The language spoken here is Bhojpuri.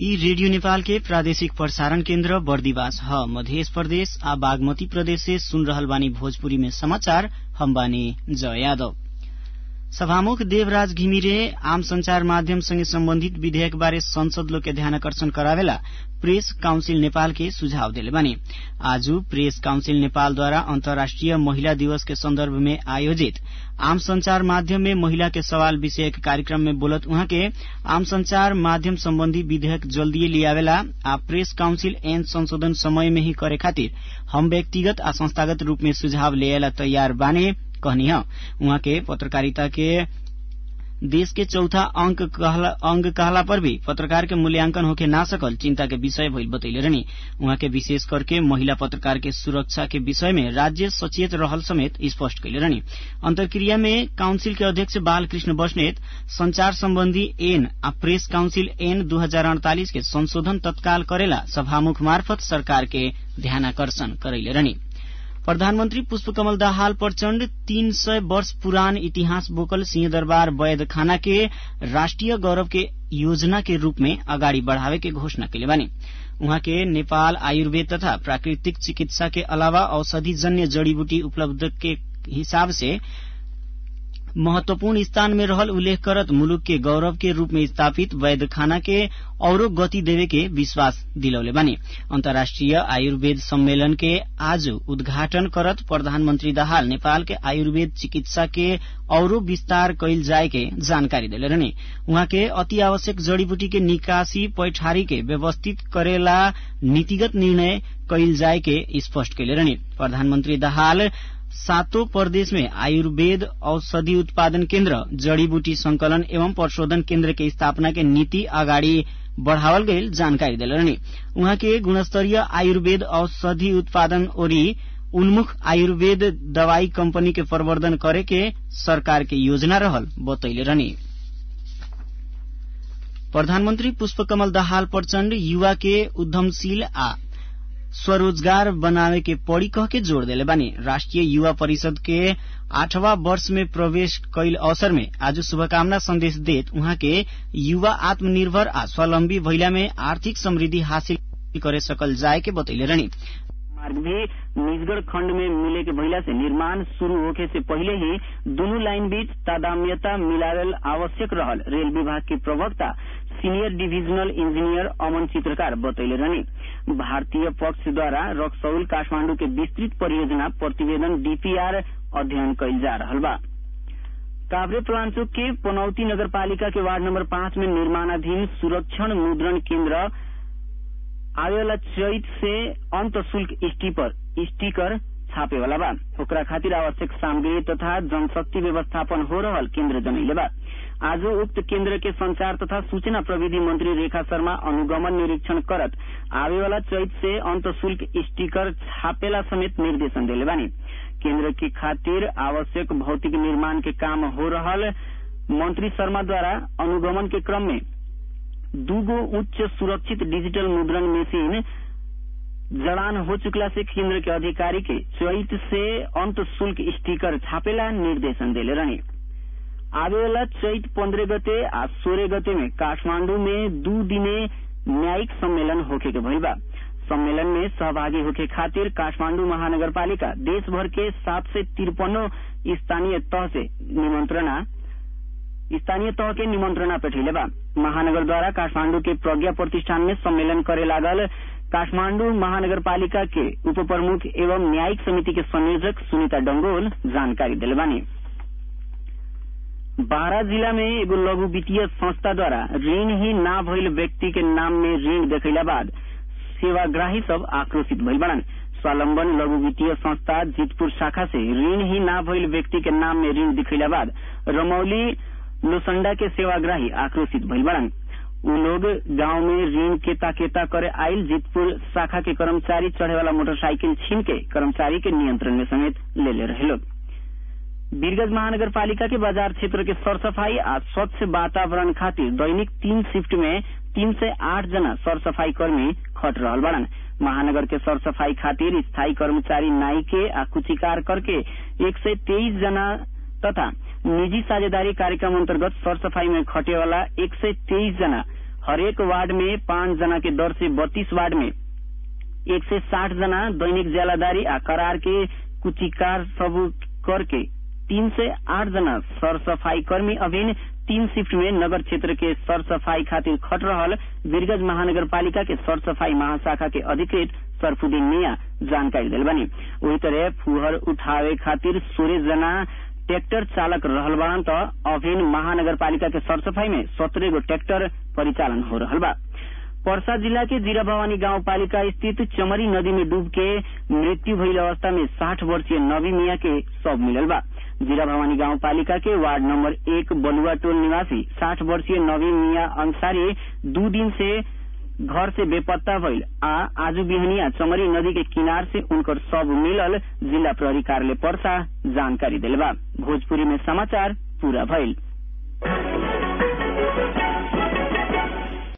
यी रेडियो नेपाल के प्रादेशिक प्रसारण केन्द्र बर्दिवास ह मध्य प्रदेश आ बागमती प्रदेश से सुन रहल बानी भोजपुरी में समाचार हम बानी जय यादव सभामुख देवराज घिमिरे आम संचार माध्यम संगे सम्बन्धित विधेयक बारे संसद लोग के ध्यानकर्षण करावेला प्रेस काउन्सिल नेपाल के सुझाव देले बानी आज प्रेस काउन्सिल नेपालद्वारा अन्तर्राष्ट्रिय महिला दिवस के सन्दर्भ में आयोजित आम संचार माध्यम में महिला के सवाल विषयक कार्यक्रम में बोलत उहाँ के आम संचार माध्यम सम्बन्धी विधेयक जल्दीए लियावेला आ प्रेस काउन्सिल ऐन संशोधन समय में ही करे खातिर हम व्यक्तिगत आ संस्थागत रूप में सुझाव लियाला तैयार बाने कहनी ह उहाँ के पत्रकारिता के देश के चौथा अंक कहला, अंग कहला पर भी पत्रकार के मूल्यांकन होके ना सकल चिंता के विषय भइल बतैले रहनी उहाँ के विशेष करके महिला पत्रकार के सुरक्षा के विषय में राज्य सचेत रहल समेत स्पष्ट कैले रहनी अंतर्क्रिया में काउंसिल के अध्यक्ष बालकृष्ण बस्नेत संचार सम्बन्धी एन आ प्रेस काउंसिल एन दू के संशोधन तत्काल करेला सभामुख मार्फत सरकार के ध्यानाकर्षण करैले रहनी प्रधानमन्त्री पुष्पकमल दाहाल प्रचण्ड तीन सय वर्ष पुरान इतिहास बोकल सिंहदरबार वैद खाना के राष्ट्रिय गौरव के योजना के रूप में अगाडि बढ़ावे के घोषणा कैले बानी उहाँ के नेपाल आयुर्वेद तथा प्राकृतिक चिकित्सा के अलावा औषधि जन्य जड़ीबूटी उपलब्ध के हिसाब से महत्वपूर्ण स्थान में रहल उल्लेख करत मुलुक के गौरव के रूप में स्थापित वैद खाना के औरो गति देवे के विश्वास दिलौले बानी अन्तर्राष्ट्रिय आयुर्वेद सम्मेलन के आज उद्घाटन करत प्रधानमन्त्री दाहाल नेपाल के आयुर्वेद चिकित्सा के औरो विस्तार कैल जाए के जानकारी देले रहने उहाँ के अति आवश्यक जड़ीबूटी के निकासी पैठारी के व्यवस्थित करेला नीतिगत निर्णय कैल जाए के स्पष्ट कैले रहने प्रधानमन्त्री दाहाल सातों प्रदेश में आयुर्वेद औषधि उत्पादन केन्द्र जड़ीबूटी संकलन एवं प्रशोधन केन्द्र के स्थापना के नीति अगाडि बढ़ावल गईल जानकारी दिले रहनी उहाँ के गुणस्तरीय आयुर्वेद औषधि उत्पादन ओरी उन्मुख आयुर्वेद दवाई कंपनी के प्रवर्धन करे के सरकार के योजना रहल बतैले रहनी प्रधानमन्त्री पुष्पकमल दाहाल प्रचण्ड युवा के उद्यमशील आ स्वरोजगार बनावे के पड़ी कह के जोड़ देले बानी राष्ट्रिय युवा परिषद के आठवां वर्ष में प्रवेश कैल अवसर में आज शुभकामना संदेश देत उहाँ के युवा आत्मनिर्भर आ स्वावलम्बी भइला में आर्थिक समृद्धि हासिल करे सकल जाए के बतैले रहनी मार्ग भी निजगढ़ खण्ड में मिले के भइला से निर्माण शुरू होखे से पहिले ही दुनू लाइन बीच तादाम्यता मिलावेल आवश्यक रहल रेल विभाग के प्रवक्ता सीनियर डिविजनल इंजीनियर अमन चित्रकार बतैले रहनी भारतीय पक्ष द्वारा रक्सौल काठमांडू के विस्तृत परियोजना प्रतिवेदन डीपीआर अध्ययन कैल जा रहल बा काभ्रे पलांचोक के पनौती नगरपालिका के वार्ड नंबर पांच में निर्माणाधीन सुरक्षण मुद्रण केन्द्र आवेला चैत से अंत शुल्क स्टीपर स्टीकर छापे वाला बा ओकरा खातिर आवश्यक सामग्री तथा जनशक्ति व्यवस्थापन हो रहल केन्द्र जनैले बा आज उक्त केन्द्र के संचार तथा सूचना प्रविधि मंत्री रेखा शर्मा अनुगमन निरीक्षण करत आवे वाला चैत से अंत शुल्क स्टीकर छापेला समेत निर्देशन दिले बानी केन्द्र के खातिर आवश्यक भौतिक निर्माण के काम हो रहल मंत्री शर्मा द्वारा अनुगमन के क्रम में दूगो उच्च सुरक्षित डिजिटल मुद्रण मशीन जड़ान हो चुकला से केन्द्र के अधिकारी के चैत से अंत शुल्क स्टीकर छापेला निर्देशन दिले रहे आवेला चैत पंद्रह गते आ सोलह गते में काठमांडू में दू दिने न्यायिक सम्मेलन होखे के भइल बा सम्मेलन में सहभागी होके खातिर काठमांडू महानगरपालिका देश भर के सात से तिरपनो स्थानीय तह से निमंत्रणा स्थानीय तह के निमंत्रणा पेठैले बा महानगर द्वारा काठमांडू के प्रज्ञा प्रतिष्ठान में सम्मेलन करे लागल काठमांडू महानगरपालिका के उप प्रमुख एवं न्यायिक समिति के संयोजक सुनीता डंगोल जानकारी दिले बानी बारा जिला में एगो लघु वित्तीय संस्था द्वारा ऋण ही ना भइल व्यक्ति के नाम में ऋण देखैला बाद सेवाग्राही सब आक्रोशित भइल बड़न स्वावलम्बन लघु वित्तीय संस्था जीतपुर शाखा से ऋण ही ना भइल व्यक्ति के नाम में ऋण दिखैला बाद रमौली लोसंडा के सेवाग्राही आक्रोशित भइल बड़न उ लोग गांव में ऋण केता केता करे आयल जीतपुर शाखा के कर्मचारी चढ़े वाला मोटरसाइकिल छीन के कर्मचारी के नियंत्रण में समेत ले ले रहे लोग वीरगंज महानगर पालिका के बाजार क्षेत्र के सर सफाई आ स्वच्छ वातावरण खातिर दैनिक तीन शिफ्ट में तीन से आठ जना सर सफाई कर्मी खट रहल बड़न महानगर के सर सफाई खातिर स्थायी कर्मचारी नाई के आ कुचिकार करके एक सय तेईस जना तथा निजी साझेदारी कार्यक्रम अंतर्गत सर सफाई में खटे वाला एक सय तेईस जना हरेक वार्ड में पाँच जना के दर से बत्तीस वार्ड में एक सय साठ जना दैनिक ज्यालादारी आ करार के कुचिकार सब करके तीन सय आठ जना सरसफाई कर्मी अभिन तीन शिफ्ट में नगर क्षेत्र के सरसफाई खातिर खट रहल वीरगंज महानगर पालिका के सरसफाई महाशाखा के अधिकृत सरफुद्दीन मिया जानकारी दिल बनी वही तरह फुहर उठावे खातिर सोलह जना ट्रैक्टर चालक रहल बाड़न त अभिन महानगर पालिका के सरसफाई में सत्रह गो ट्रैक्टर परिचालन हो रहल बा पर्सा जिला के जीरा भवानी गांव पालिका स्थित चमरी नदी में डूब के मृत्यु भइल अवस्था में साठ वर्षीय नबी मिया के शव मिलल बा जीरा भवानी गांव पालिका के वार्ड नंबर एक बलुआ टोल निवासी साठ वर्षीय नबी मिया अंसारी दू दिन से घर से बेपत्ता भइल आ आजू बिहनिया चमरी नदी के किनार से उनकर शव मिलल जिला प्रहरी कार्यालय पर्सा जानकारी दिल बा भोजपुरी में समाचार पूरा भइल